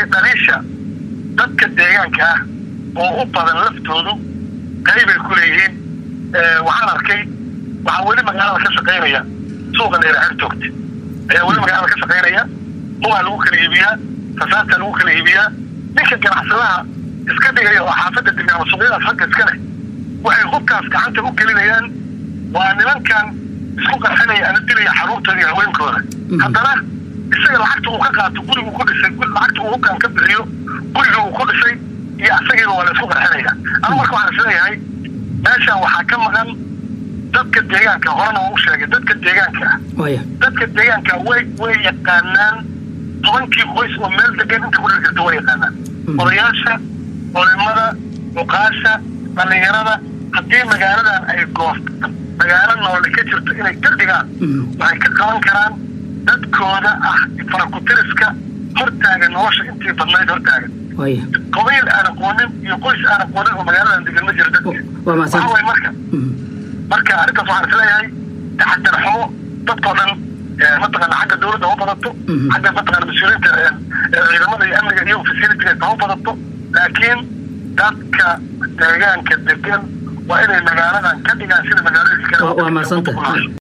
weeye dhaliisha dadka deegaanka ah oo u badan laftoodu qaybay ku leeyihiin waxaan arkay waxaa weli magaalada ka shaqaynaya suuqa leeraxer joogta ayaa weli magaalada ka shaqaynaya hubaa lagu kala iibiyaa rasaastaa lagu kala iibiyaa ninka ganacsadaha iska dhigaya oo xaafadda degaama suuqyadaas ragga iska leh waxay hubkaas gacanta u gelinayaan waa nimankan isku qarxinaya ama dilaya xaruurtooda iyo haweenkooda haddana isaga lacagta uu ka qaato gurigu ku dhisay lacagta uu hubkaan ka bixiyo guriga uu ku dhisay iyo asagiiba waa la isku qarxinaya ama marka waxaan isleeyahay meeshan waxaa ka maqan dadka deegaanka horena waa u sheegay dadka deegaanka ah dadka deegaanka way way yaqaanaan tobankii qoys oo meel degan inta ku dhirgirta way yaqaanaan odayaasha culimada cuqaasha dhallinyarada haddii magaaladan ay goostaan magaalo noole ka jirto inay ka dhigaan waxay ka qaban karaan dadkooda ah farakutiriska hortaagan nolosha intii badnayd hortaagan qabiil aan aqoonin iyo qoys aan aqoonin oo magaaladan degan ma jiro dadka waxa way marka marka arrintaas waxaan isleeyahay taxadar xumo dadkoo dhan mataqaana xagga dawladda ha u badato xagga mataqaana mas-uuliyiinta ciidamada iyo amniga iyo facilitiga ha u badato laakiin dadka deegaanka degan waa inay magaaladan ka dhigaan sida magaalooyinka kale waa maasanta